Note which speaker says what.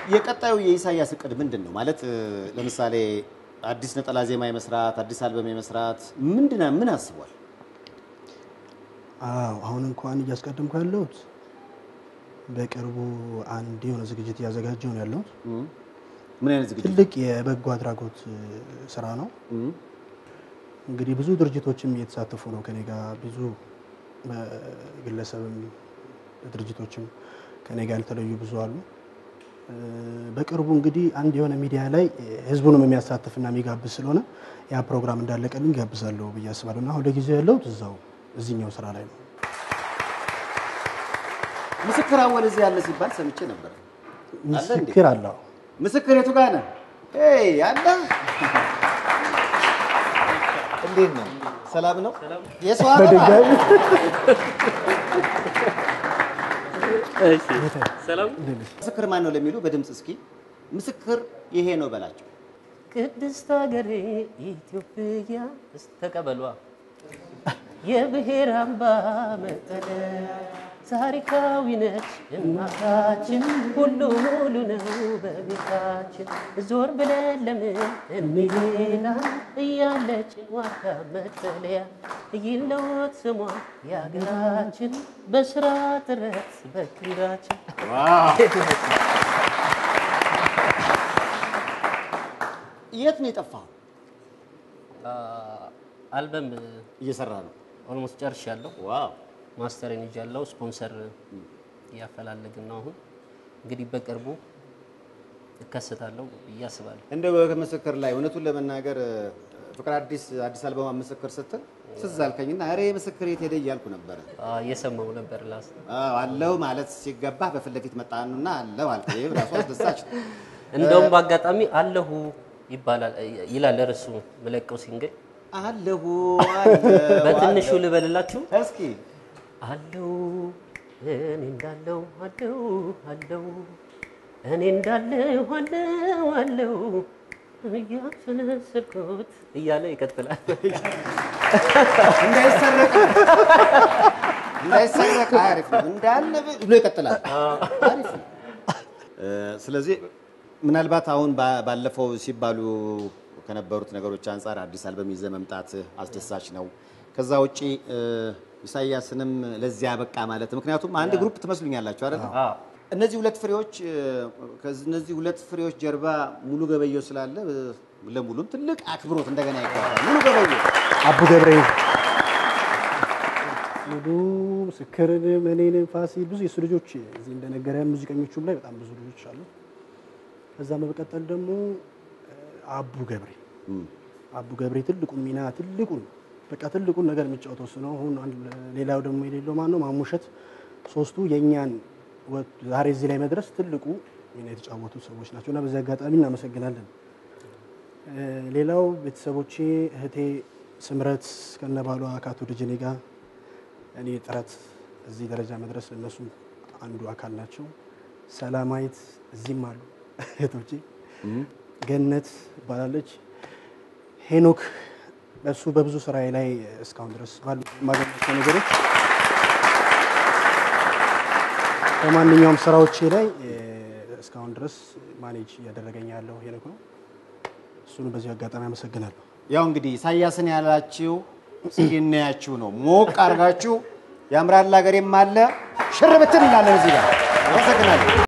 Speaker 1: የቀጣዩ የኢሳያስ እቅድ ምንድን ነው? ማለት እ፣ ለምሳሌ አዲስ ነጠላ ዜማ የመስራት አዲስ አልበም የመስራት ምንድን ምን አስቧል?
Speaker 2: አዎ አሁን እንኳን እያስቀደምኩ ያለሁት በቅርቡ አንድ የሆነ ዝግጅት እያዘጋጀው ነው ያለሁት።
Speaker 1: እም፣ ምን አይነት ዝግጅት?
Speaker 2: ትልቅ የበጎ አድራጎት እ፣ ስራ ነው።
Speaker 1: እም፣
Speaker 2: እንግዲህ ብዙ ድርጅቶችም እየተሳተፉ ነው ከኔ ጋር ብዙ በግለሰብም ድርጅቶችም ከኔ ጋር ያልተለዩ ብዙ አሉ። እ፣ በቅርቡ እንግዲህ አንድ የሆነ ሚዲያ ላይ እ፣ ህዝቡንም የሚያሳትፍና የሚጋብዝ ስለሆነ ያ ፕሮግራም እንዳለቀልኝ ጋብዛለሁ ብዬ አስባለሁ እና አሁን ለጊዜው ያለሁት እዛው እዚህኛው ስራ ላይ ነው።
Speaker 1: ምስክር አወል እዚህ ያለ ሲባል ሰምቼ ነበር። አለ እንዴ?
Speaker 2: ምስክር አለው
Speaker 1: ምስክር የቱ ጋር ነህ? ኤይ አለ እንዴት ነው? ሰላም ነው? የሰው አበባ
Speaker 2: በድጋሚ
Speaker 3: ሰላም
Speaker 1: ምስክር ማን ነው ለሚሉ በድምፅ እስኪ ምስክር ይሄ ነው በላቸው።
Speaker 3: ቅድስት ሀገሬ ኢትዮጵያ ተቀበሏ የብሔር አምባ መጠለያ ታሪካዊ ነች እናታችን ሁሉ ሙሉ ነው በቤታችን ዞር ብለን ለምን እንሄዳ እያለች ዋርካ መጠለያ ይለወጥ ስሟ የሀገራችን በስራ ጥረት በክንዳችን
Speaker 1: የት ነው የጠፋው?
Speaker 3: አልበም
Speaker 1: እየሰራ ነው።
Speaker 3: ኦልሞስት ጨርሻለሁ።
Speaker 1: ዋው
Speaker 3: ማስተርን ይዣለሁ። ስፖንሰር እያፈላለግን ነው። አሁን እንግዲህ በቅርቡ እከሰታለሁ ብዬ አስባለሁ።
Speaker 1: እንደው ከምስክር ላይ እውነቱን ለመናገር ፍቅር አዲስ አዲስ አልበማ ምስክር ስትል ትዝ አልከኝና ኧረ ምስክር የት ሄደ እያልኩ ነበረ።
Speaker 3: አዎ፣ እየሰማሁ ነበር ላስ
Speaker 1: አዎ፣ አለው ማለት ሲገባህ በፊት ለፊት መጣኑና አለው አልከ። ይሄ ራሱ አስደሳች ነው።
Speaker 3: እንደውም በአጋጣሚ አለሁ ይባላል ይላል እርሱ ምለቀው ሲንግል
Speaker 1: አለሁ አለሁ
Speaker 3: በትንሹ ልበልላችሁ
Speaker 1: እስኪ
Speaker 3: አለው እኔ እንዳለው አለው አለው እኔ እንዳለው አለው አለው እያፈነሰልኩት እያለ ይቀጥላል።
Speaker 1: እንዳይሰረቅ እንዳይሰረቅ አሪፍ ነው እንዳለ ብሎ ይቀጥላል። አሪፍ ነው። እ፣ ስለዚህ ምናልባት አሁን ባ- ባለፈው ሲባሉ ከነበሩት ነገሮች አንጻር አዲስ አልበም ይዘህ መምጣት አስደሳች ነው። ከዛ ውጪ እ፣ ኢሳያስንም ለዚያ በቃ ማለት ምክንያቱም አንድ ግሩፕ ትመስሉኛላችሁ አይደል?
Speaker 3: አዎ።
Speaker 1: እነዚህ ሁለት ፍሬዎች እ፣ ከዚህ- እነዚህ ሁለት ፍሬዎች ጀርባ ሙሉ ገበየው ስላለ እ፣ ለሙሉም ትልቅ አክብሮት እንደገና ይገባል። ሙሉ ገበየው
Speaker 2: አቡ ገብረ ሙሉ ምስክርንም እኔንም ፋሲል ብዙ የሱ ልጆች እዚህ እንደነገረ ሙዚቀኞቹም ላይ በጣም ብዙ ልጆች አሉ። ከዛ በመቀጠል ደግሞ እ፣ አቡ ገብሬ አቡ ገብሬ ትልቁን ሚና ትልቁን በቃ ትልቁን ነገር የሚጫወተው እሱ ነው። አሁን አንድ ሌላው ደግሞ የሌለው ማን ነው? ማሙሸት ሶስቱ የእኛን ወ- ዛሬ እዚህ ላይ መድረስ ትልቁ ሚና የተጫወቱ ሰዎች ናቸው እና በዚህ አጋጣሚ እናመሰግናለን። እ፣ ሌላው ቤተሰቦቼ እህቴ ስምረት ከነባሏ ከአቶ ደጀኔ ጋር እኔ ጥረት እዚህ ደረጃ መድረስ እነሱም አንዱ አካል ናቸው። ሰላማዊት እዚህም አሉ እህቶቼ። ገነት ይባላለች። ሄኖክ እሱ በብዙ ስራዬ ላይ እስካሁን ድረስ ባሉ የማገኛቸው ነገሮች በማንኛውም ስራዎቼ ላይ እ፣ እስካሁን ድረስ ማኔጅ እያደረገኝ ያለው ሄኖክ ነው። እሱንም በዚህ አጋጣሚ አመሰግናለሁ።
Speaker 1: ያው እንግዲህ ኢሳያስን ያላችሁ እስኪ እናያችሁ ነው። ሞቅ አድርጋችሁ ያምራል ሀገሬም አለ ሽር ብትን እንላለን እዚህ ጋር። አመሰግናለሁ።